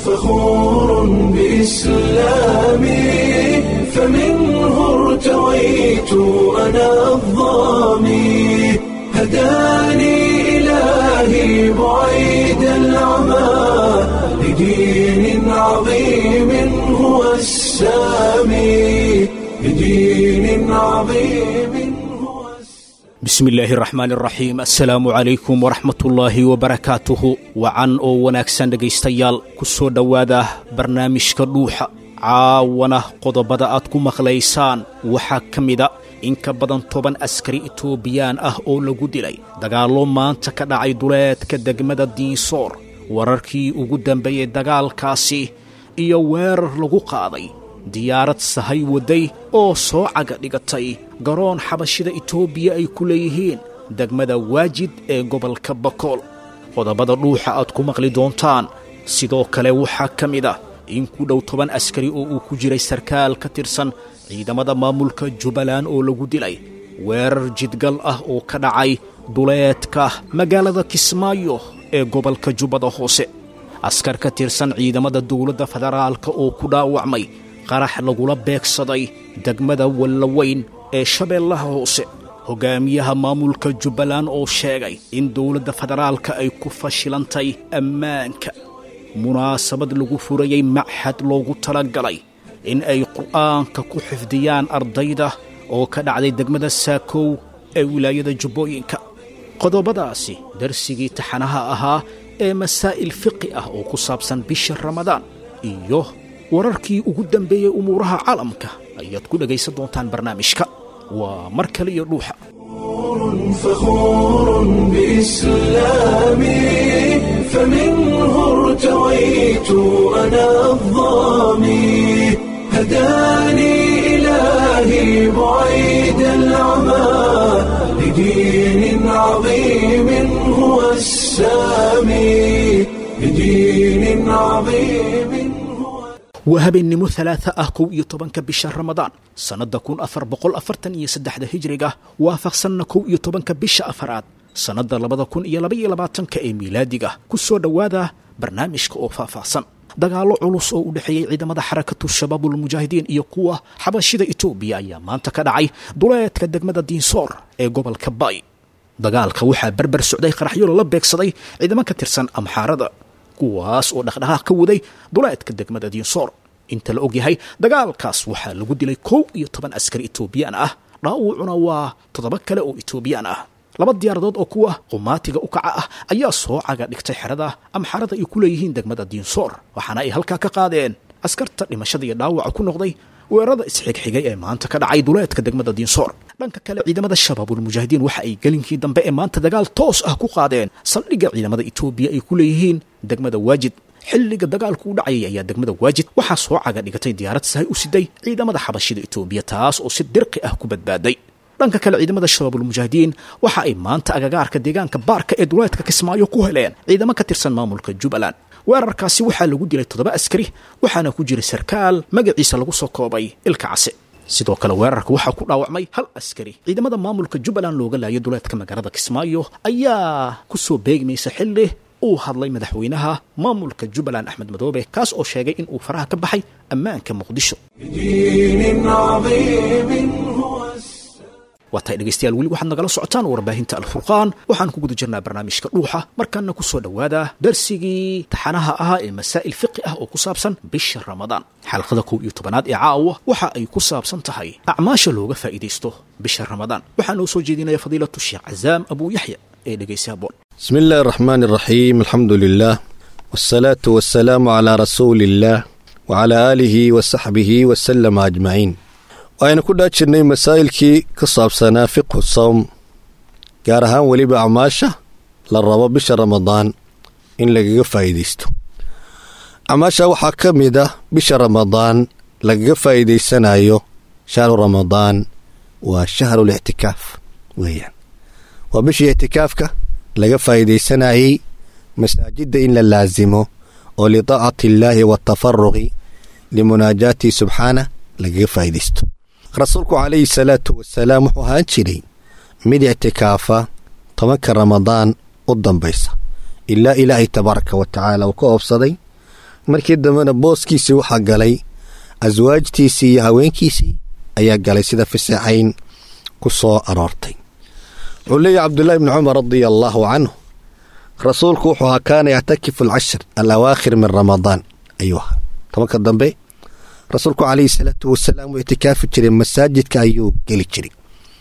فخور بإسلامي فمنه ارتويت أنا الضامي هداني إلهي بعيد العمى لدين عظيم هو السامي لدين عظيم هو bismi illaahi araxmaan araxiim assalaamu calaykum waraxmatullaahi wabarakaatuhu wacan oo wanaagsan dhegaystayaal ku soo dhowaada barnaamijka dhuuxa caawana qodobada aad ku maqlaysaan waxaa ka mida in ka badan toban askari itoobiyaan ah oo lagu dilay dagaallo maanta ka dhacay duleedka degmada diinsoor wararkii ugu dambeeyey dagaalkaasi iyo weerar lagu qaaday diyaarad sahay wadday oo soo caga dhigatay garoon xabashida itoobiya ay ku leeyihiin degmada waajid ee gobolka bakool qodobada dhuuxa aad ku maqli doontaan sidoo kale waxaa ka mid ah in ku dhow toban askari oo uu ku jiray sarkaal ka tirsan ciidamada maamulka jubbaland oo lagu dilay weerar jidgal ah oo ka dhacay duleedka magaalada kismaayo ee gobolka jubbada hoose askar ka tirsan ciidamada dowladda federaalka oo ku dhaawacmay qarax lagula beegsaday degmada wallaweyn ee shabeellaha hoose hogaamiyaha maamulka jubbaland oo sheegay in dowladda federaalka ay ku fashilantay ammaanka munaasabad lagu furayey maxad loogu talagalay in ay qur'aanka ku xifdiyaan ardayda oo ka dhacday degmada saakow ee wilaayada jubbooyinka qodobadaasi darsigii taxanaha ahaa ee masaa'il fiqi ah oo ku saabsan bisha ramadaan iyo wararkii ugu dambeeyey umuuraha caalamka ayaad ku dhegaysan doontaan barnaamijka waa mar kale iyo dhuuxa فخور بإسلامي فمنه ارتويت أنا الضامي هداني إلهي بعيد العمى لدين عظيم هو السامي لدين عظيم هو waa habeennimo talaata ah kow iyo tobanka bisha ramadaan sannadda kun afar boqol afartan iyo saddexda hijriga waafaqsanna kow iyo tobanka bisha afaraad sannadda labada kun iyo labaiyo labaatanka ee miilaadiga ku soo dhowaada barnaamijka oo faahfaahsan dagaallo culus oo u dhexeeyey ciidamada xarakatu shabaabulmujaahidiin iyo kuwa xabashida itoobiya ayaa maanta ka dhacay duleedka degmada diinsoor ee gobolka bay dagaalka waxaa berber socday qaraxyo lala beegsaday ciidamo ka tirsan amxaarada kuwaas oo dhaqdhaqaaq ka waday duleedka degmada diinsoor inta la ogyahay dagaalkaas waxaa lagu dilay kow iyo toban askari itoobiyaan ah dhaawucuna waa toddoba kale oo itoobiyaan ah laba diyaaradood oo kuwa qumaatiga u kaca ah ayaa soo caga dhigtay xerada amxarada ay ku leeyihiin degmada diinsoor waxaana ay halkaa ka qaadeen askarta dhimashada iyo dhaawaca ku noqday weerarada isxigxigay ee maanta ka dhacay duleedka degmada diinsoor dhanka kale ciidamada shabaabulmujaahidiin waxa ay gelinkii dambe ee maanta dagaal toos ah ku qaadeen saldhigga ciidamada itoobiya ay ku leeyihiin degmada waajid xilliga dagaalku u dhacayay ayaa degmada waajid waxaa soo caga dhigatay diyaarad sahay u siday ciidamada xabashida itoobiya taas oo si dirqi ah ku badbaaday dhanka kale ciidamada shabaabulmujaahidiin waxa ay maanta agagaarka deegaanka baarka ee duleedka kismaayo ku heleen ciidamo ka tirsan maamulka jubbaland weerarkaasi waxaa lagu dilay toddoba askari waxaana ku jiray sarkaal magaciisa lagu soo koobay ilka case sidoo kale weerarka waxaa ku dhaawacmay hal askari ciidamada maamulka jubbaland looga laayay duleedka magaalada kismaayo ayaa ku soo beegmaysa xilli uu hadlay madaxweynaha maamulka jubbaland axmed madoobe kaas oo sheegay in uu faraha ka baxay ammaanka muqdisho لدين عظيم هو waa tahay dhegaystayaal weli waxaad nagala socotaan warbaahinta alfurqaan waxaan ku guda jirnaa barnaamijka dhuuxa markaana ku soo dhowaada darsigii taxanaha ahaa ee masaa'il fiqi ah oo ku saabsan bisha ramadaan xalqada kow iyo tobanaad ee caawa waxa ay ku saabsan tahay acmaasha looga faa'iidaysto bisha ramadaan waxaa noo soo jeedinaya fadiilatu sheekh cazaam abuu yaxya ee dhegaysa haboon بسم الله الرحمن الرحيم الحمد لله والصلاة والسلام على رسول الله وعلى آله وصحبه وسلم أجمعين waxaynu ku dhaa jirnay masaa'ilkii ka saabsanaa fiqhu sawm gaar ahaan weliba acmaasha la rabo bisha ramadaan in lagaga faa'iidaysto acmaasha waxaa ka mid ah bisha ramadaan lagaga faa'iidaysanayo shahru ramadaan waa shahru lictikaaf weeyaan waa bishii ictikaafka laga faa'iidaysanayey masaajidda in la laasimo oo litaacati illaahi waatafaruqi limunaajaatihi subxaana lagaga faa'iidaysto rasuulku calayhi salaatu wasalaam wuxuu ahaan jiray mid ictikaafa tobanka ramadaan u dambaysa ilaa ilaahay tabaaraka wa tacaala uu ka oobsaday markii dambena booskiisii waxaa galay aswaajtiisii iyo haweenkiisii ayaa galay sida fiseexayn ku soo aroortay wuxuu leeyahy cabdullaahi bni cumar radia allaahu canhu rasuulku wuxuu ahaa kaana yactakifu alcashir alawaakhir min ramadaan ayuu ahaa tobanka dambe rasuulku calayhi salaatu wasalaam wuu itikaafi jiray masaajidka ayuu geli jiray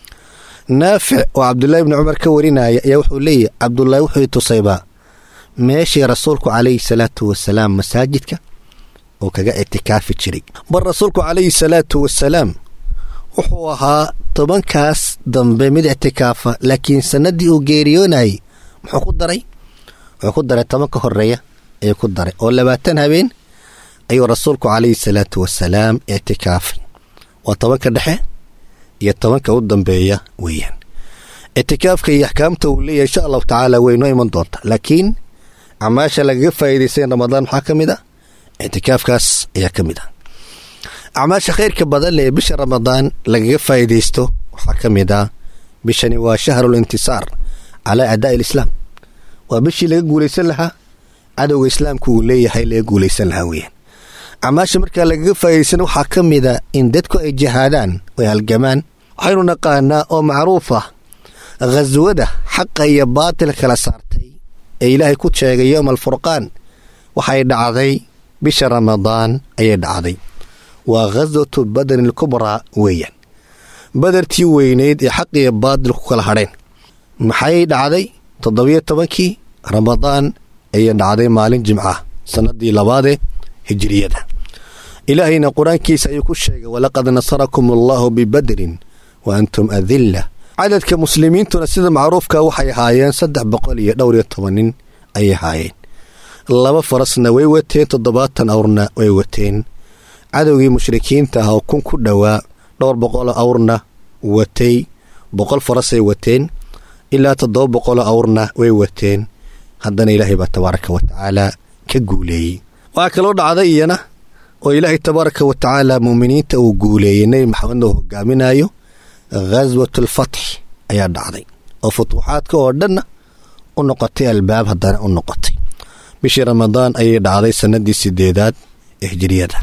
naafic oo cabdulaahi bni cumar ka warinaya ayaa wuxuu leeyahy cabdulaahi wuxuu tusaybaa meeshii rasuulku calayhi salaatu wasalaam masaajidka uu kaga itikaafi jiray bal rasuulku calayhi salaatu wasalaam wuxuu ahaa tobankaas dambe mid ictikaafa laakiin sanadii uu geeriyoonayay muxuu ku daray wuxuu ku daray tobanka horeeya ayuu ku daray oo labaatan habeen ayuu rasuulku calayhi salaatu wasalaam ictikaafay waa tobanka dhexe iyo tobanka u dambeeya weeyaan ictikaafka iyo axkaamta uu leeyahay insha allahu tacaala way noo iman doonta laakiin acmaasha lagaga faa'iidaysan ramadaan maxaa ka mid a ictikaafkaas ayaa ka mid ah acmaasha khayrka badan ee bisha ramadaan lagaga faa'iidaysto waxaa ka mid ah bishani waa shahrul intisaar calaa acdaa'i alislaam waa bishii laga guulaysan lahaa cadowga islaamka uu leeyahay laga guulaysan lahaa weeyaan acmaasha markaa lagaga faa'iidaysan waxaa ka mid a in dadku ay jihaadaan ay halgamaan waxaynu naqaanaa oo macruuf ah khaswada xaqa iyo baatil kala saartay ee ilaahay ku sheegay yowma alfurqaan waxay dhacday bisha ramadaan ayay dhacday waa khaswatu badani alkubraa weeyaan badartii weyneyd ee xaq iyo baatil ku kala hadheen maxay dhacday toddobiyo tobankii ramadaan ayay dhacday maalin jimca sannadii labaadee hijiriyada ilaahayna qur-aankiisa ayuu ku sheegay walaqad nasarakum allaahu bibadrin wa antum adilla cadadka muslimiintuna sida macruufka waxay ahaayeen saddex boqol iyo dhowr iyo toban nin ayay ahaayeen laba farasna way wateen toddobaatan awrna way wateen cadowgii mushrikiinta ah oo kun ku dhowaa dhowr boqoloo awrna watay boqol farasay wateen ilaa toddoba boqoloo awrna way wateen haddana ilaahay baa tabaaraka wa tacaala ka guuleeyey waxaa kaloo dhacday iyana oo ilaahay tabaaraka wa tacaala muuminiinta uu guuleeyey nebi maxamedna uu hogaaminayo khaswatulfatx ayaa dhacday oo futuuxaadka oo dhanna u noqotay albaab haddana u noqotay bishii ramadaan ayay dhacday sannadii sideedaad ee hijiriyada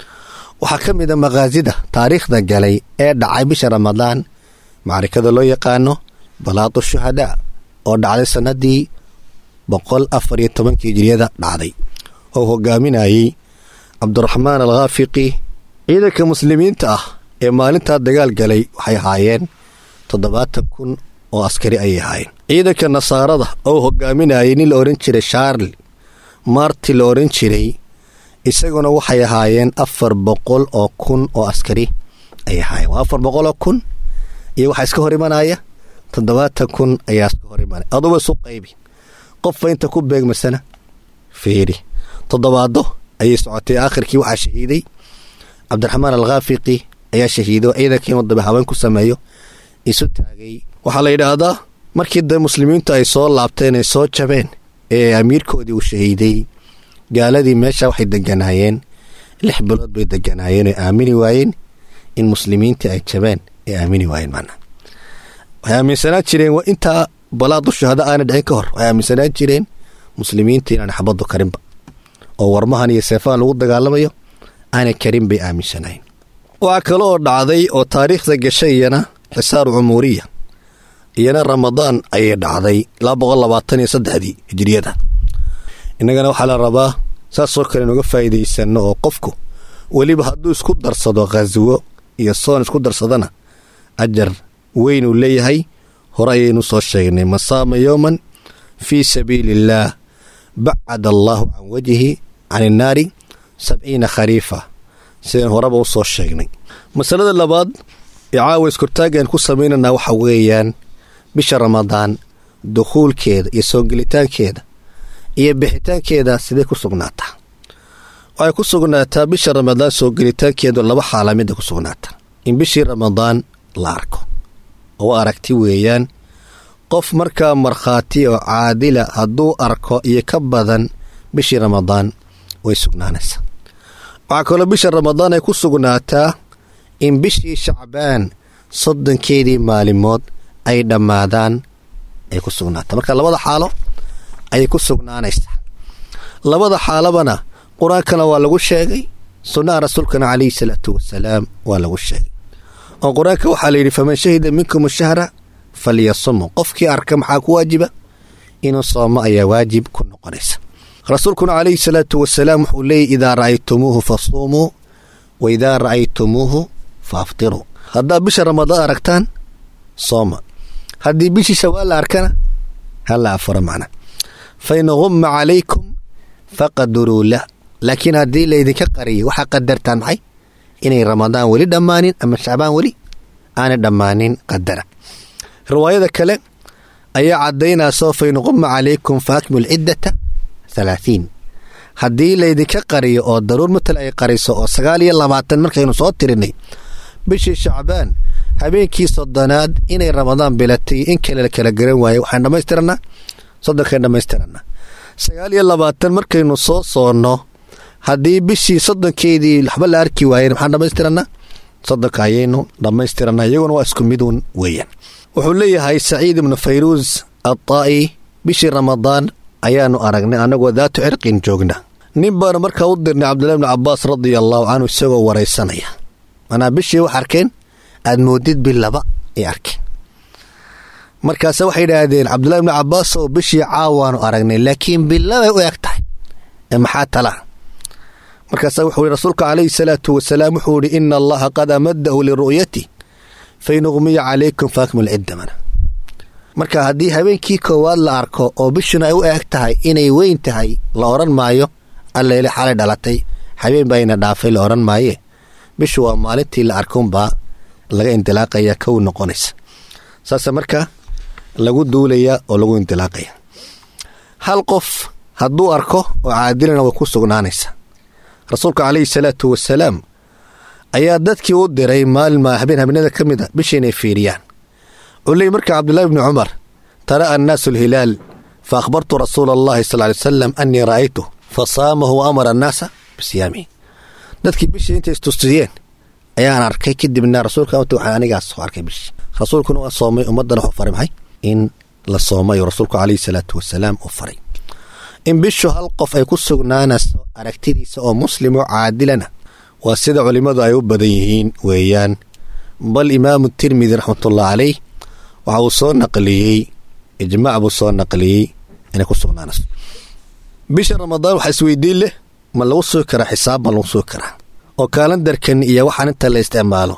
waxaa ka mid a makhaasida taariikhda galay ee dhacay bisha ramadaan macrikada loo yaqaano balaadu shuhadaa oo dhacday sannadii boqol afar iyo tobankii hijiriyada dhacday oo hogaaminayey cabdiraxmaan alkhaafiqi ciidanka muslimiinta ah ee maalintaa dagaal galay waxay ahaayeen toddobaatan kun oo askari ayay ahaayeen ciidanka nasaarada oo hogaaminayay nin la odhan jiray shaarli maarti la odhan jiray isaguna waxay ahaayeen afar boqol oo kun oo askari ayay ahaayeen waa afar boqoloo kun iyo waxaa iska hor imanaya toddobaatan kun ayaa iska hor imanaya aduba isu qaybi qofba inta ku beegmasana fiiri toddobaado ayay socotay aakhirkii waxaa shahiiday cabdiraxmaan alkhaafiqi ayaa shahiido ciidankii inuu daba haween ku sameeyo isu taagay waxaa la yidhaahdaa markii da muslimiintu ay soo laabteen ay soo jabeen ee amiirkoodii uu shahiiday gaaladii meesha waxay deganaayeen lix bilood bay deganaayeen oo aamini waayeen in muslimiintii ay jabeen ee aamini waayeen macnaa waxay aaminsanaan jireen waa intaa balaadu shuhada aana dhicin ka hor waxay aaminsanaan jireen muslimiinta inaan xabaddu karinba oo warmahan iyo seefahan lagu dagaalamayo aanay karin bay aaminsanayn waxaa kale oo dhacday oo taariikhda gashay iyana xisaaru cumuuriya iyana ramadaan ayay dhacday laba boqol labaatan iyo saddexdii hijiriyada innagana waxaa la rabaa saasoo kale inuga faa'iidaysanno oo qofku weliba hadduu isku darsado khaswo iyo soon isku darsadana ajar weyn uu leeyahay hore ayaynu soo sheegnay masaama yowman fii sabiili illaah bacada allaahu can wajhi can innaari sabciina khariifa sidaan horeba u soo sheegnay masalada labaad ee caawa iskortaaggaan ku samaynanaa waxa weeyaan bisha ramadaan dukhuulkeeda iyo soo gelitaankeeda iyo bixitaankeeda sidee ku sugnaataa waxay ku sugnaataa bisha ramadaan soo gelitaankeedu laba xaala midda ku sugnaataa in bishii ramadaan la arko oo aragti weeyaan qof markaa markhaati oo caadila hadduu arko iyo ka badan bishii ramadaan way sugnaanaysaa waxaa kaloo bisha ramadaan ay ku sugnaataa in bishii shacbaan soddonkeedii maalimood ay dhammaadaan ay ku sugnaataa marka labada xaalo ayay ku sugnaanaysaa labada xaalabana qur-aankana waa lagu sheegay sunnaha rasuulkana calayhi salaatu wasalaam waa lagu sheegay oo qur-aanka waxaa layidhi faman shahida minkum shahra falyasumu qofkii arka maxaa ku waajiba inuu soomo ayaa waajib ku noqonaysa rasuulkuna calayhi salaatu wasalaam wuxuu leeyay idaa ra'aytumuuhu fasuumuu wa idaa ra'aytumuuhu fa aftiruu haddaad bisha ramadaan aragtaan sooma haddii bishii shawaal la arkana hala afuro macna fain humma calaykum faqaduruu lah laakiin haddii laydinka qariyay waxaa qadartaan maxay inay ramadaan weli dhammaanin ama shacbaan weli aanay dhammaanin qadara riwaayada kale ayaa caddaynayso fain humma calaykum fa akmilu ciddata halaahiin haddii laydinka qariyo oo daruur matal ay qariso oo sagaal iyo labaatan markaynu soo tirinay bishii shacbaan habeenkii soddonaad inay ramadaan bilatay in kale la kala garan waaye waxaan dhammaystiranaa soddonkaan dhammaystiranaa sagaal iyo labaatan markaynu soo soonno haddii bishii soddonkeedii waxba la arki waayeen maxaan dhammaystiranaa soddonka ayaynu dhammaystiranaa iyaguna waa isku midun weeyaan wuxuu leeyahay saciid ibnu fayruus adaa'i bishii ramadaan ayaanu aragnay annagoo daatu cirqin joogna nin baanu markaa u dirnay cabdullahi bnu cabbaas radia allaahu canhu isagoo waraysanaya manaa bishii wax arkeen aad moodid bil laba ay arkeen markaase waxay idhaahdeen cabdullahi bnu cabbaas oo bishii caawaanu aragnay laakiin billabay u eg tahay ee maxaa talaa markaasa wuxuu ihi rasuulka calayhi salaatu wasalaam wuxuu ihi ina allaha qad amadahu liru'yati fain uqmiya calaykum faakmil ciddamana marka haddii habeenkii koowaad la arko oo bishuna ay u eeg tahay inay weyn tahay la odhan maayo alleele xalay dhalatay habeen baa ina dhaafay la odhan maaye bishu waa maalintii la arkunbaa laga indilaaqaya kow noqonaysa saase marka lagu duulaya oo lagu indilaaqaya hal qof hadduu arko oo caadilana way ku sugnaanaysa rasuulka calayhi salaatu wasalaam ayaa dadkii u diray maalin habeen habeenada ka mid a bisha inay fiiriyaan culey marka cabdullaahi bni cumar tara'a annaasu alhilaal fa akhbartu rasuula allahi sal ly salam annii ra'aytu fa saamahu wa amara annaasa bisiyaamihi dadkii bishii intay istusiyeen ayaan arkay kadibna rasuulka waxaa anigaas soo arkay bishii rasuulkuna waa soomay ummaddana wuxuu faray maxay in la soomay oo rasuulku calayhi salaatu wasalaam u faray in bishu hal qof ay ku sugnaanayso aragtidiisa oo muslim oo caadilana waa sida culimmadu ay u badan yihiin weeyaan bal imaamu tirmidi raxmatullahi caleyh waxa uu soo naqliyey ijmaac buu soo naqliyey inay ku sugnaanayso bisha ramadaan waxaa isweydiin leh ma lagu sugi karaa xisaab ma lagu sugi karaa oo kaalandarkan iyo waxaan inta la isticmaalo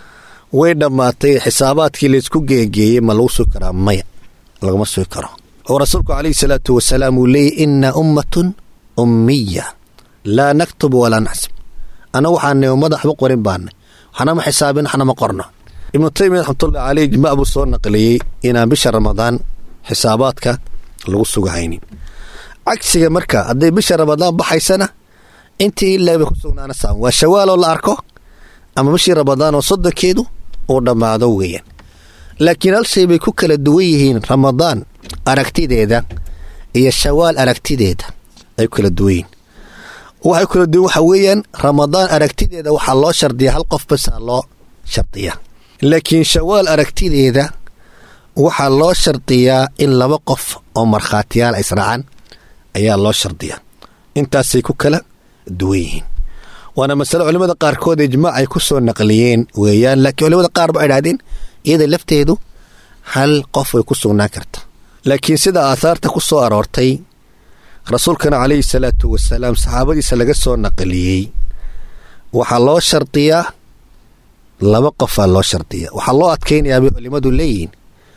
way dhammaatay xisaabaadkii laysku geegeeyey ma lagu sugi karaa maya laguma sugi karo oo rasuulku calayhi salaatu wasalaam uu leeyay inna ummatun ummiya laa naktub walaa naxsib annagu waxaanay ummada waxba qorin baanay waxnama xisaabin waxnama qorno ibnu taymiya raxmatullahi caleyh ijmaac buu soo naqliyey inaan bisha ramadaan xisaabaadka lagu sugahaynin cagsiga marka hadday bisha ramadaan baxaysana intii ilaa bay ku sugnaanaysaa waa shawaaloo la arko ama bishii ramadaan oo soddonkeedu uu dhammaado weeyaan laakiin hal shay bay ku kala duwan yihiin ramadaan aragtideeda iyo shawaal aragtideeda ay ku kala duwan yihiin waxay kala duwan waxa weeyaan ramadaan aragtideeda waxaa loo shardiyaa hal qof basaa loo shardiyaa laakiin shawaal aragtideeda waxaa loo shardiyaa in laba qof oo markhaatiyaal ay israacaan ayaa loo shardiyaa intaasay ku kala duwan yihiin waana masale culimmada qaarkood ijmaac ay ku soo naqliyeen weeyaan laakiin culimada qaar ba ay idhahdeen iyada lafteedu hal qof way ku sugnaan karta laakiin sida aahaarta ku soo aroortay rasuulkana calayhi salaatu wasalaam saxaabadiisa laga soo naqliyey waxaa loo shardiyaa laba qofaa loo shardiyaa waxaa loo adkaynayaa bay culimmadu leeyihiin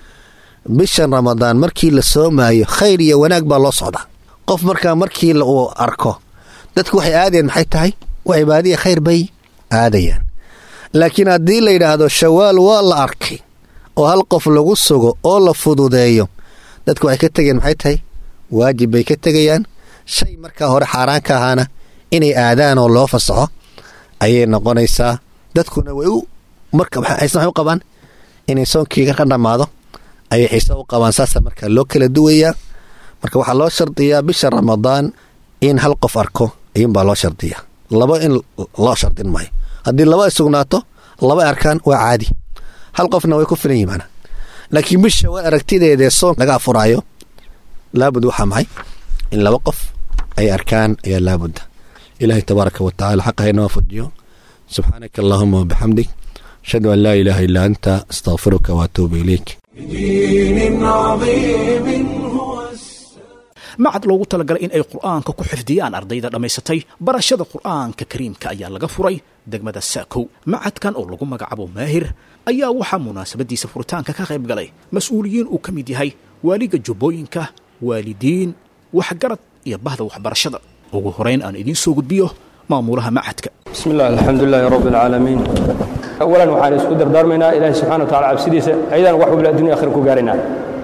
bishan ramadaan markii la soomaayo khayr iyo wanaag baa loo socdaa qof markaa markii uu arko dadku waxay aadayaan maxay tahay waa cibaadiya khayr bay aadayaan laakiin haddii la yidhaahdo shawaal waa la arkay oo hal qof lagu sugo oo la fududeeyo dadku waxay ka tegayaan maxay tahay waajib bay ka tegayaan shay markaa hore xaaraan ka ahaana inay aadaan oo loo fasaxo ayay noqonaysaa dadkuna way u marka xiise waxay u qabaan inay soonkiiga ka dhammaado ayay xiise u qabaan saasa markaa loo kala duwayaa marka waxaa loo shardiyaa bisha ramadaan in hal qof arko ayuunbaa loo shardiyaa laba in loo shardin maayo haddii laba ay sugnaato laba arkaan waa caadi hal qofna way ku filan yihin maanaa laakiin bisha waa aragtideedee soon laga afuraayo laabud waxaa maxay in laba qof ay arkaan ayaa laabudda ilaahay tabaaraka wa tacala xaqa haynoo waafajiyo subxaanaka allahuma wabixamdik ashhadu an laa ilaaha illaa anta astaqfiruka waatuubu ilayk بدين عظيم هو السلام macad loogu talagalay in ay qur'aanka ku xifdiyaan ardayda dhammaysatay barashada qur'aanka kariimka ayaa laga furay degmada saakow macadkan oo lagu magacaabo maahir ayaa waxaa munaasabadiisa furitaanka ka qayb galay mas-uuliyiin uu ka mid yahay waaliga jubbooyinka waalidiin waxgarad iyo bahda waxbarashada ugu horeyn aan idiin soo gudbiyo maamulaha macadka بسم الله الحمد لله رب العالمين أولا waxaan isku dardaarmaynaa ilaahay subxaana watacaala cabsidiisa ayadaan wax walba addunya akhira ku gaaraynaa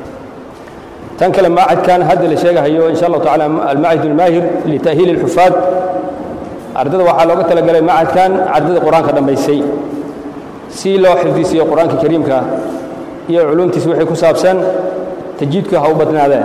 tan kale maacadkan hadda la sheegahayo insha allahu tacaala almacid almaahir lita'hiili alxufaad ardada waxaa looga talagalay macadkan ardada qur-aanka dhammaysay si loo xifdisiiyo qur-aanka kariimka iyo culumtiisa wixii ku saabsan tajiidku ha u badnaadeen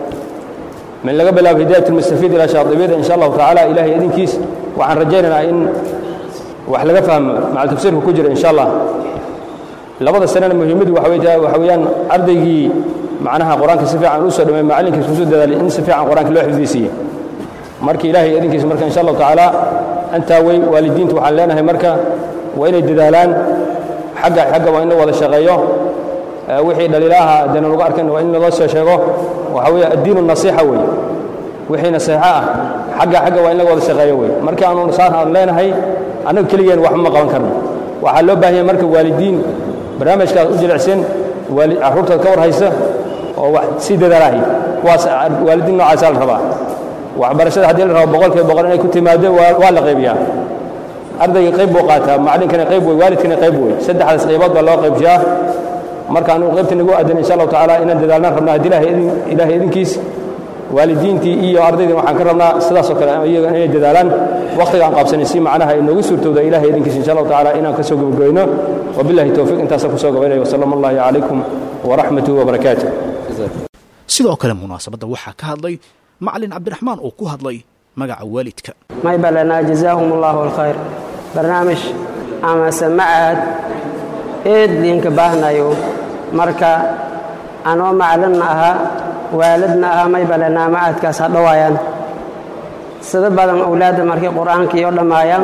من laga bilaabo hidaayat almustafiid ilaa shaadibiyada insha allahu tacaala ilaahay idinkiis waxaan rajaynaynaa in wax laga fahmo macal tafsiirka ku jira insha allah labada sanana muhiimaddu waxa wey waxa weeyaan ardaygii macnaha qur-aanka si fiican u soo dhamay macallinkiis kusoo dadaalay in si fiican qur-aanka loo xifdisiiye marka ilaahay idinkiis marka insha allahu tacaala antaa wey waalidiintu waxaan leenahay marka waa inay dadaalaan xagga xagga waa in la wada shaqeeyo wixii dhaliilaha dana lagu arkan waa in loo soo sheego waxa weeye addiinu nasiixa wey wixii nasiixo ah xagga xagga waa in laga wada shaqeeyo wey marka aanu saan aan leenahay annaga keligeen waxba ma qaban karno waxaa loo baahan yahay marka waalidiin barnaamijkaas u jilicsan waali carruurtaad ka war haysa oo wax sii dadaalahay kuwaas waalidiin noocaasaa la rabaa waxbarashada haddii la rabo boqolkiiba boqol inay ku timaado waa waa la qaybiyaa ardayga qayb buu qaataa macallinkana qayb wey waalidkana qayb wey saddexdaas qaybood baa loo qaybshaa marka anugu qaybta nagu aadan insha allahu tacaala inaan dadaalnaan rabnaa haddii ilaahay idin ilaahay idinkiis waalidiintii iyo ardaydii waxaan ka rabnaa sidaasoo kale iyaga inay dadaalaan wakhtiga aan qaabsanin si macnaha ay noogu suurtowda ilaahay idinkiis insha allahu tacaala inaan ka soo gabagabayno wabillahi towfiiq intaasaan kusoo gabaynayo wasalaamu allahi calaykum waraxmatuhu wabarakaatuh sidoo kale munaasabadda waxaa ka hadlay macalin cabdiraxmaan oo ku hadlay magaca waalidka may balanaa jazaahum allahu alkhayr barnaamij amase macahad eed liinka baahnayo marka anoo macalinna ahaa waalidna ahaa may balanaa macadkaas ha dhowaayaan sida badan owlaadda markay qur'aankii oo dhammaayaan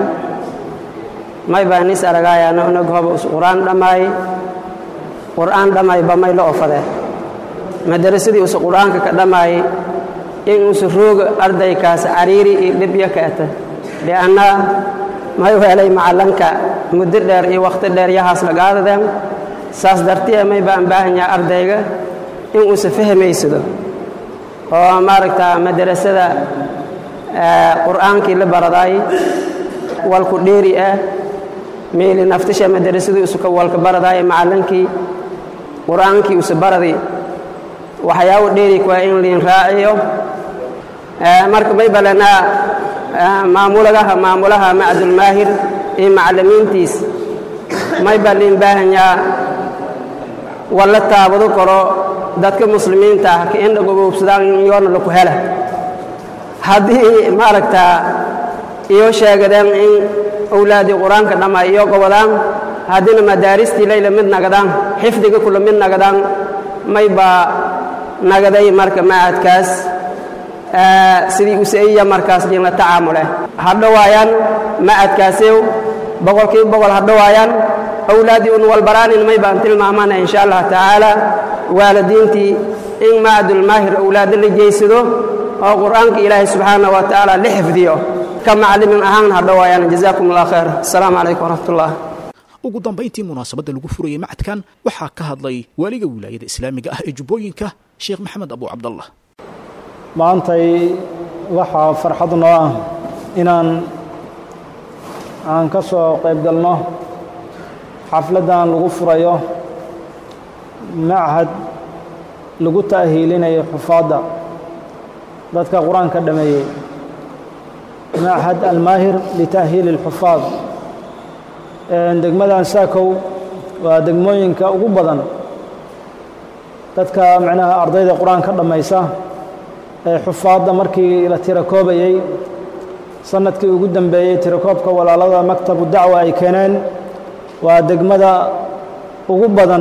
may baan is aragaayaan unag hoba qur'aan dhammaay qur'aan dhammayba may la ofade madarasadii usa qur'aanka ka dhammaayay in usa rooga ardaykaas cariiri iyo dhibyo ka ata li'annaa may weelay macalanka muddo dheer iyo wakhti dheer yahaas lagaadadeen saas dartiya may baan baahan yahay ardayga in uusa fahmaysado oo maaragta madarasada qur'aankii la baradaay walku dheeri ah meeli naftisha madarasadu usuka walka baradaay macalinkii qur'aankii usa baradi waxyaabo dheeri kuwaa in liin raaciyo marka may balanaa maamuladaha maamulaha macdulmaahir iyo macallimiintiis may baa liin baahanyaa walla taabado karo dadka muslimiinta ah ka indhagoboobsadaan in yoona laku hela haddii maaragtaa iyo sheegadeen in owlaadii qur-aanka dhamma iyo gobodaan haddina madaaristii layla mid nagadaan xifdiga kula mid nagadaan may baa nagaday marka macadkaas sidii usaiya markaas jinla tacaamule ha dhowaayaan macadkaasew boqolkiiba boqol ha dhowaayaan awlaaddii un walbaraanin may baan tilmaamana insha allah tacaala waalidiintii in macadulmaahir awlaadda la jeysado oo qur'aanka ilaahay subxaana wa tacaala la xifdiyo ka maclimin ahaan ha dhowaayaan jazaakum allah khayr asalaamu calaykum waraxmatullah ugu dambayntii munaasabadda lagu furayay macadkan waxaa ka hadlay waaliga wilaayada islaamiga ah ee jubbooyinka sheekh maxamed abu cabdallah maantay waxaa farxad noo ah inaan aan ka soo qayb galno xafladdan lagu furayo machad lagu ta'hiilinayo xufaadda dadka qur-aanka dhameeyey machad almaahir lita'hiili اlxufaad degmadan saakow waa degmooyinka ugu badan dadka macnaha ardayda qur-aanka dhammaysa ee xufaadda markii la tirakoobayey sanadkii ugu dambeeyey tirakoobka walaalada maktabu dacwa ay keeneen waa degmada ugu badan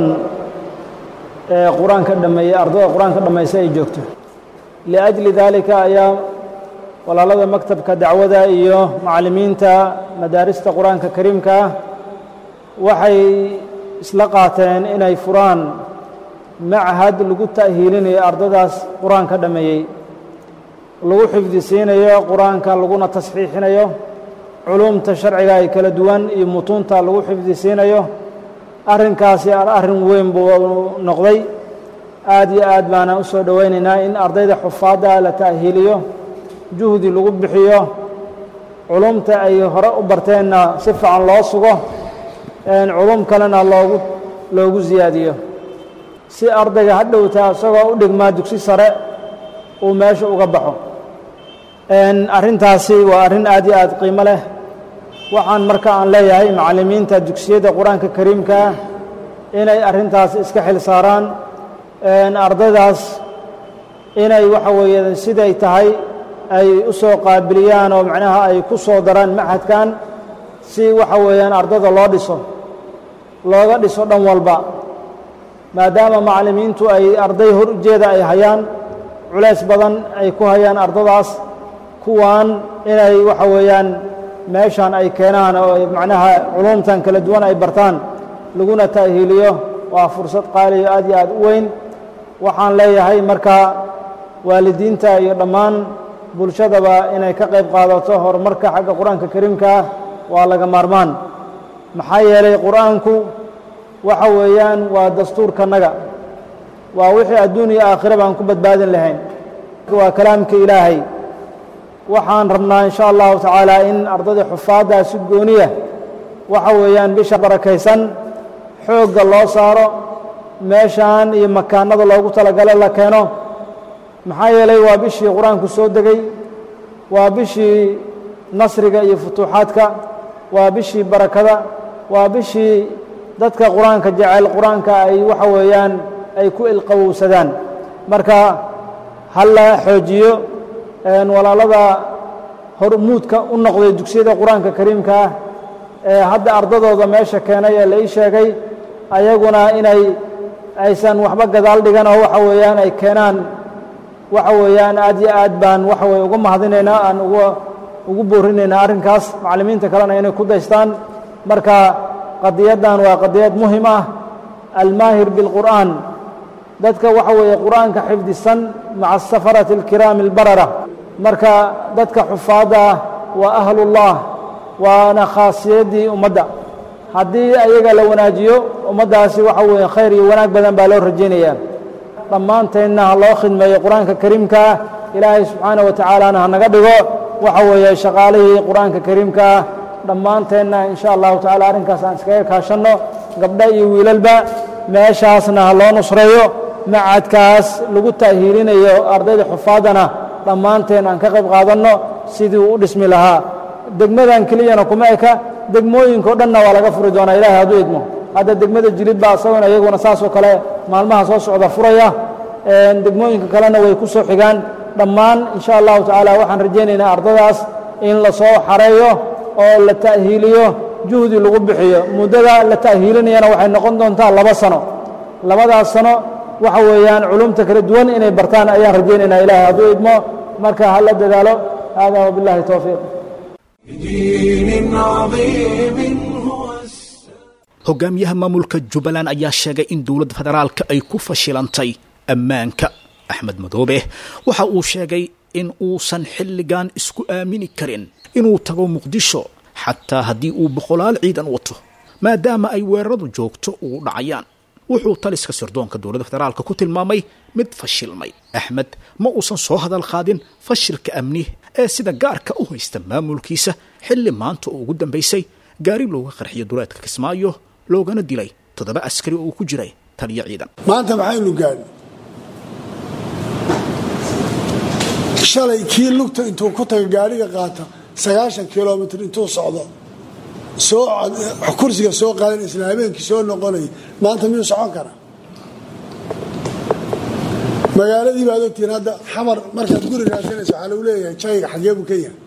ee qur-aanka dhameeyey ardayda qur-aanka dhammaysa ay joogto liajli daalika ayaa walaalada maktabka dacwada iyo macallimiinta madaarista qur-aanka kariimka ah waxay isla qaateen inay furaan machad lagu ta'hiilinayo ardadaas qur-aanka dhammeeyey lagu xifdisiinayo qur-aanka laguna tasxiixinayo culumta sharciga ay kala duwan iyo mutuunta lagu xifdisiinayo arrinkaasi arrin weyn buu noqday aad iyo aad baana u soo dhowaynaynaa in ardayda xufaadda la ta'hiiliyo juhdi lagu bixiyo culumta ay hore u barteenna si fiican loo sugo culum kalena loogu loogu siyaadiyo si ardayga hadhowta isagoo u dhigmaa dugsi sare uu meesha uga baxo arrintaasi waa arrin aad iyo aad qiimo leh waxaan marka aan leeyahay macallimiinta dugsiyadda qur-aanka kariimkaa inay arrintaas iska xil saaraan ardaydaas inay waxa weeye siday tahay ay u soo qaabiliyaan oo macnaha ay ku soo daraan machadkan si waxa weeyaan ardada loo dhiso looga dhiso dhan walba maadaama macallimiintu ay arday hor ujeeda ay hayaan culays badan ay ku hayaan ardadaas kuwan inay waxa weeyaan meeshan ay keenaan oo macnaha culumtan kala duwan ay bartaan laguna ta'hiiliyo waa fursad qaaliyo aad iyo aad u weyn waxaan leeyahay marka waalidiinta iyo dhammaan bulshadaba inay ka qayb qaadato horumarka xagga qur-aanka kariimkaa waa laga maarmaan maxaa yeelay qur-aanku waxa weeyaan waa dastuurkanaga waa wixii adduun iyo aakhira baan ku badbaadin lahayn waa kalaamka ilaahay waxaan rabnaa in sha allahu tacaala in ardayda xufaaddaa si gooniya waxa weeyaan bisha barakaysan xoogga loo saaro meeshaan iyo makaanada loogu talagalo la keeno maxaa yeelay waa bishii qur-aanku soo degay waa bishii nasriga iyo futuuxaadka waa bishii barakada waa bishii dadka qur-aanka jecel qur-aanka ay waxa weeyaan ay ku ilqabowsadaan marka halla xoojiyo walaalada hormuudka u noqday dugsiyada qur-aanka kariimka ah ee hadda ardadooda meesha keenay ee la ii sheegay ayaguna inay aysan waxba gadaal dhigan oo waxa weeyaan ay keenaan waxa weeyaan aad iyo aad baan waxa weye uga mahadinaynaa aan uga ugu boorinaynaa arrinkaas macallimiinta kalena inay ku daystaan marka qadiyaddan waa qadiyad muhim ah almaahir bilqur'aan dadka waxa weeye qur'aanka xifdisan maca asafarati alkiraami albarara marka dadka xufaadda ah waa ahlullah waana khaasiyaddii ummadda haddii ayaga la wanaajiyo ummaddaasi waxa weeye khayr iyo wanaag badan baa loo rajaynayaa dhammaanteedna ha loo khidmeeyo qur-aanka kariimkaa ilaahay subxaana wa tacaalana ha naga dhigo waxa weeye shaqaalihii qur-aanka kariimkaa dhammaanteenna in sha allahu tacala arrinkaas aan iskaga kaashanno gabdho iyo wiilalba meeshaasna ha loo nusreeyo macadkaas lagu ta'hiilinayo ardayda xufaaddana dhammaanteen aan ka qayb qaadanno sidii uu u dhismi lahaa degmadan keliyana kuma eka degmooyinka o dhanna waa laga furi doonaa ilahay hadduu idmo hadda degmada jilid baa isagona iyaguna saasoo kale maalmaha soo socda furaya degmooyinka kalena way ku soo xigaan dhammaan in sha allahu tacaala waxaan rajaynaynaa ardadaas in la soo xareeyo oo la ta'hiiliyo juhdi lagu bixiyo muddada la ta'hiilinayana waxay noqon doontaa laba sano labadaas sano waxa weeyaan culumta kala duwan inay bartaan ayaan rajaynaynaa ilahay hadduu idmo marka ha la dadaalo hada wabillahi towfiiq بدين عظيم هو hogaamiyaha maamulka jubbaland ayaa sheegay in dowladda federaalka ay ku fashilantay ammaanka axmed madoobe waxa uu sheegay in uusan xilligan isku aamini karin inuu tago muqdisho xataa haddii uu boqolaal ciidan wato maadaama ay weeraradu joogto ugu dhacayaan wuxuu taliska sirdoonka dowladda federaalka ku tilmaamay mid fashilmay axmed ma uusan soo hadal qaadin fashilka amni ee sida gaarka u haysta maamulkiisa xilli maanta oo ugu dambaysay gaari looga qarxiyo duleedka kismaayo loogana dilay toddoba askari oo uu ku jiray taliyo ciidan maanta maxaynu gaadhi shalay kii lugta intuu ku taga gaadhiga qaata sagaashan kilomitr intuu socdo soo kursiga soo qaadan isla habeenkii soo noqonaya maanta miyuu socon karaa magaaladii baad ogtihiin hadda xamar markaad guri raadsanayso waxaa lagu leeyahay jayga xagee buu ka yahay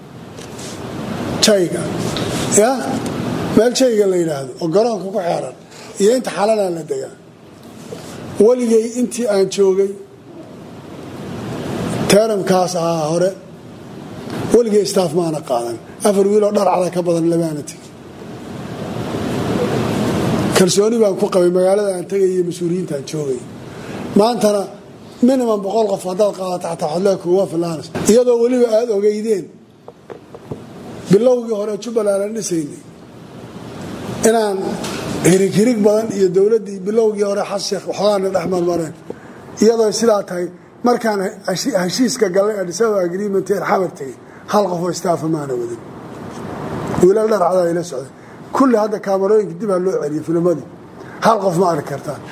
jayga ya meel jayga la yidhaahdo oo garoonka ku xeeran iyo inta xalanaa la degaa weligay intii aan joogay teeramkaas ahaa hore weligay staaf maana qaadan afar wiiloo dharcada ka badan lamaana tegin kalsooni baan ku qabay magaalada aan tegay iyo mas-uuliyiintaan joogay maantana minimum boqol qof haddaad qaadato xataa xodlee kuwa filaanas iyadoo weliba aada ogeydeen bilowgii hore jubbaland aan dhisaynay inaan hirig hirig badan iyo dowladdii bilowgii hore xas sheekh waxoogaana dhex marmareen iyadoo sidaa tahay markaan heshiiska galay adisaba agreement een xamar tegay hal qofoo staafa maana wadin wiilal dharcada ila socday kulli hadda kaamarooyinka dib ha loo celiyo filmadii hal qof ma arki kartaan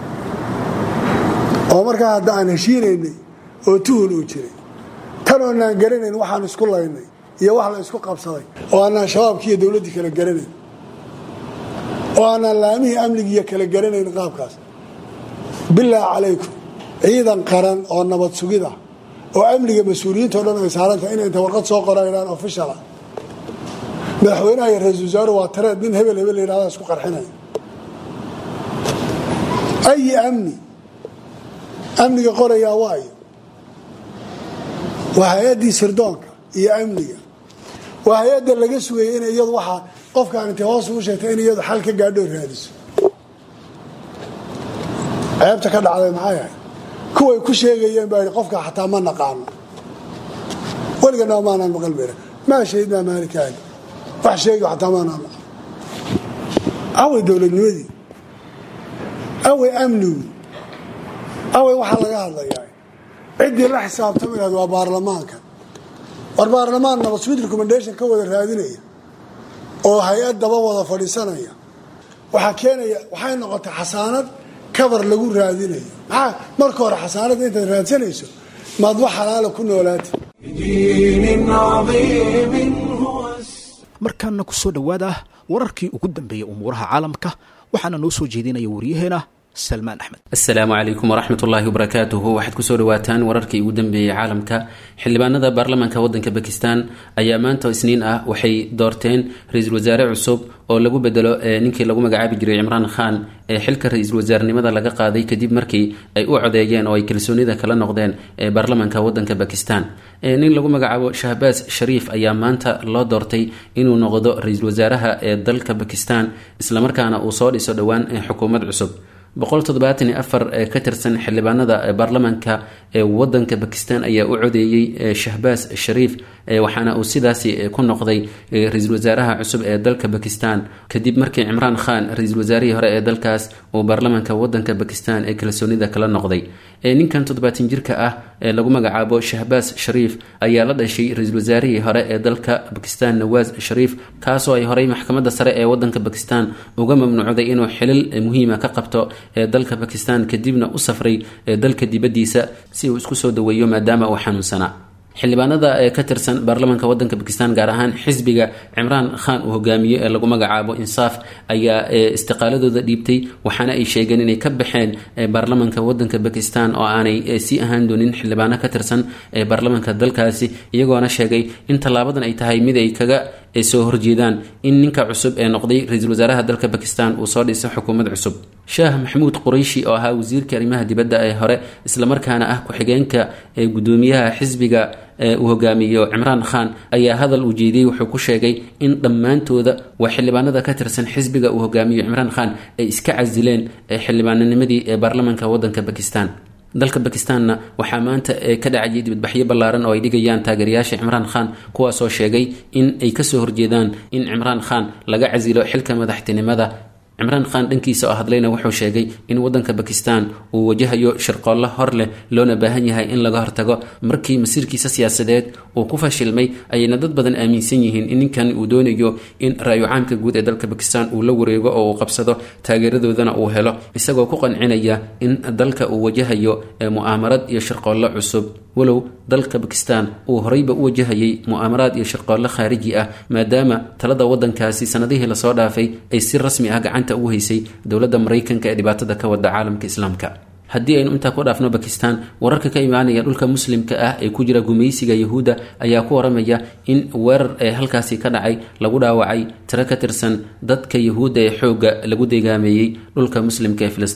oo markaa hadda aan heshiinaynay oo tuhun uu jiray tan oonaan garanayn waxaan isku laynay iyo wax la isku qabsaday oo aanaan shabaabkii iyo dowladdii kala garanayn oo aanaan laamihii amnigiiyo kala garanayn qaabkaas bilaahi calaykum ciidan qaran oo nabad sugida oo amniga mas-uuliyiinto dhan ay saarantahay inay inta warqad soo qoraynaan ofishala madaxweynaha iyo ra-isul wasaaru waa tareed nin hebel hebel layihahda isku qarxinaya ayi amni amniga qorayaa waayo waa hay-addii sirdoonka iyo amniga waa hay-adda laga sugayay in iyadu waxaa qofkaan intay hoos ugu sheegtay in iyadu xal ka gaadhoo raadiso ceebta ka dhacday maxay ahay kuway ku sheegayeen baa qofka xataa ma naqaano weligana maanaan maqal bera maa shahidnaa maalikaaga wax sheegi xataa maanaan maqal away dowladnimadii away amnigu away waxaa laga hadlayaa ciddii la xisaabtami lahayd waa baarlamaanka war baarlamaan nabad sweet recommendation ka wada raadinaya oo hay-ad daba wada fadhiisanaya waxaa keenaya waxay noqotay xasaanad kabar lagu raadinayo maxaa marka hore xasaanada intaad raadsanayso maad wax xalaala ku noolaata بدين عظيم هو markaana ku soo dhowaada wararkii ugu dambeeyey umuuraha caalamka waxaana noo soo jeedinaya waryaheena salmaan axmed asalaamu calaykum waraxmat ullaahi wabarakaatuhu waxaad kusoo dhawaataan wararkii ugu dambeeyey caalamka xildhibaanada baarlamaanka wadanka bakistan ayaa maanta isniin ah waxay doorteen ra-iisul wasaare cusub oo lagu bedelo ninkii lagu magacaabi jiray cimraan khan ee xilka ra-iisul wasaarnimada laga qaaday kadib markii ay u codeeyeen oo ay kalsoonida kala noqdeen ee baarlamaanka wadanka bakistan nin lagu magacaabo shahbaas shariif ayaa maanta loo doortay inuu noqdo ra-iisul wasaaraha ee dalka bakistan islamarkaana uu soo dhiso dhowaan xukuumad cusub boqol toddobaatan iyo afar ee ka tirsan xildhibaanada baarlamaanka ee wadanka bakistan ayaa u codeeyey shahbaas shariif waxaana uu sidaasi ku noqday ra-iisul wasaaraha cusub ee dalka bakistan kadib markii cimraan khan ra-iisul wasaarihii hore ee dalkaas uu baarlamaanka wadanka bakistan ee kalsoonida kala noqday ninkan toddobaatan jirka ah ee lagu magacaabo shahbaas shariif ayaa la dhashay ra-iisul wasaarihii hore ee dalka bakistan nawaas shariif kaasoo ay horey maxkamadda sare ee wadanka bakistan uga mamnuucday inuu xilil muhiima ka qabto ee dalka bakistan kadibna u safray dalka dibaddiisa si uu isku soo daweeyo maadaama uu xanuunsanaa xildhibaanada ee ka tirsan baarlamaanka wadanka bakistan gaar ahaan xisbiga cimraan khan uu hogaamiyo ee lagu magacaabo insaaf ayaa istiqaaladooda dhiibtay waxaana ay sheegeen inay ka baxeen baarlamaanka wadanka bakistan oo aanay sii ahaan doonin xildhibaano ka tirsan ee baarlamaanka dalkaasi iyagoona sheegay in tallaabadan ay tahay mid ay kaga soo horjeedaan in ninka cusub ee noqday ra-iisul wasaaraha dalka bakistan uu soo dhiso xukuumad cusub shaah maxamuud qurayshi oo ahaa wasiirka arrimaha dibadda ee hore islamarkaana ah ku-xigeenka ee gudoomiyaha xisbiga uu hogaamiyo cimraan khan ayaa hadal uu jeediyey wuxuu ku sheegay in dhammaantooda waa xildhibaanada ka tirsan xisbiga uu hogaamiyo cimraan khan ay iska casileen xildhibaananimadii ee baarlamaanka wadanka bakistan dalka bakistanna waxaa maanta ka dhacayay dibadbaxyo ballaaran oo ay dhigayaan taageerayaasha cimraan khan kuwaasoo sheegay in ay kasoo horjeedaan in cimraan khan laga casilo xilka madaxtinimada cimraan khan dhankiisa oo hadlayna wuxuu sheegay in wadanka bakistan uu wajahayo shirqoollo hor leh loona baahan yahay in laga hortago markii masiirkiisa siyaasadeed uu ku fashilmay ayayna dad badan aaminsan yihiin in ninkan uu doonayo in ra-yu caamka guud ee dalka bakistan uu la wareego oo uu qabsado taageeradoodana uu helo isagoo ku qancinaya in dalka uu wajahayo mu'aamarad iyo shirqoollo cusub walow dalka bakistan uu horeyba u wajahayay mu'aamaraad iyo shirqoollo khaariji ah maadaama talada wadankaasi sanadihii lasoo dhaafay ay si rasmi ah gacanta ugu haysay dowladda maraykanka ee dhibaatada ka wada caalamka islaamka haddii aynu intaa ku dhaafno bakistan wararka ka imaanaya dhulka muslimka ah ee ku jira gumaysiga yahuudda ayaa ku waramaya in weerar ee halkaasi ka dhacay lagu dhaawacay tiro ka tirsan dadka yahuudda ee xoogga lagu deegaameeyey dhulka muslimka ee filistiin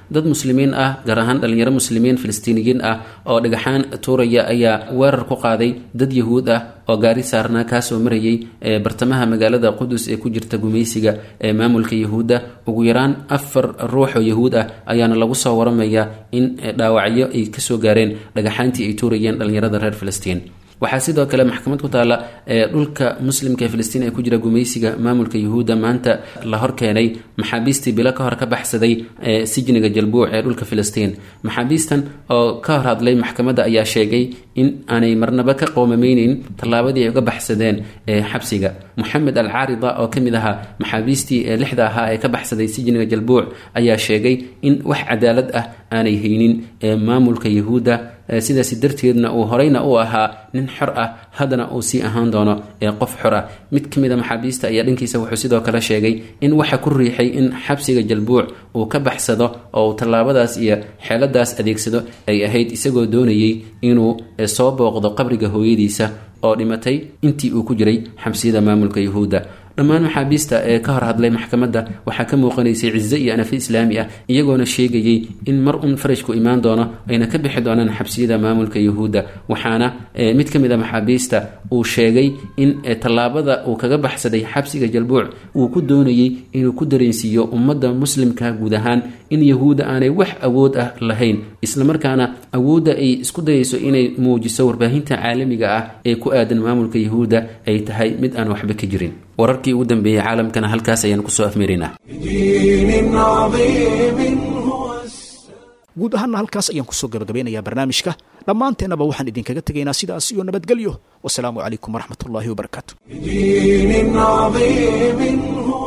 dad muslimiin ah gaar ahaan dhalinyaro muslimiin filistiiniyiin ah oo dhagaxaan tuuraya ayaa weerar ku qaaday dad yahuud ah oo gaari saarnaa kaasoo marayay ee bartamaha magaalada qudus ee ku jirta gumaysiga ee maamulka yahuudda ugu yaraan afar ruux oo yahuud ah ayaana lagu soo waramayaa in dhaawacyo ay kasoo gaareen dhagaxaantii ay tuurayeen dhalinyarada reer filistiin waxaa sidoo kale maxkamad ku taalla ee dhulka muslimka ee filistiin ee ku jira gumaysiga maamulka yuhuudda maanta la hor keenay maxaabiistii bilo ka hor ka baxsaday ee sijniga jalbuuc ee dhulka filistiin maxaabiistan oo ka hor hadlay maxkamadda ayaa sheegay in aanay marnaba ka qoomameyneyn tallaabadii ay uga baxsadeen ee xabsiga moxamed al caarida oo ka mid ahaa maxaabiistii ee lixda ahaa ee ka baxsaday sijniga jalbuuc ayaa sheegay in wax cadaalad ah aanay haynin ee maamulka yuhuudda sidaasi darteedna uu horeyna u ahaa nin xor ah haddana uu sii ahaan doono ee qof xor ah mid ka mid a maxaabiista ayaa dhankiisa wuxuu sidoo kale sheegay in waxa ku riixay in xabsiga jalbuuc uu ka baxsado oo uu tallaabadaas iyo xeeladaas adeegsado ay ahayd isagoo doonayay inuu soo booqdo qabriga hooyadiisa oo dhimatay intii uu ku jiray xabsiyada maamulka yuhuudda dhammaan maxaabiista ee ka hor hadlay maxkamadda waxaa ka muuqanaysay cize iyo anafi islaami ah iyagoona sheegayay in mar un farajku imaan doono ayna ka bixi doonaan xabsiyada maamulka yuhuudda waxaana mid ka mid a maxaabiista uu sheegay in tallaabada uu kaga baxsaday xabsiga jalbuuc uu ku doonayay inuu ku dareensiiyo ummadda muslimka guud ahaan in yahuudda aanay wax awood ah lahayn islamarkaana awoodda ay isku dayayso inay muujiso warbaahinta caalamiga ah ee ku aadan maamulka yuhuudda ay tahay mid aan waxba ka jirin wararkii ugu dambeeyey caalamkana halkaas ayaan kusoo afmeeraynaa بدين عظيم هو guud ahaanna halkaas ayaan kusoo gabagabeynayaa barnaamijka dhammaanteennaba waxaan idinkaga tegaynaa sidaas iyo nabadgelyo wasalaamu calaykum waraxmat ullaahi wabarakaatu بدين عظيم هو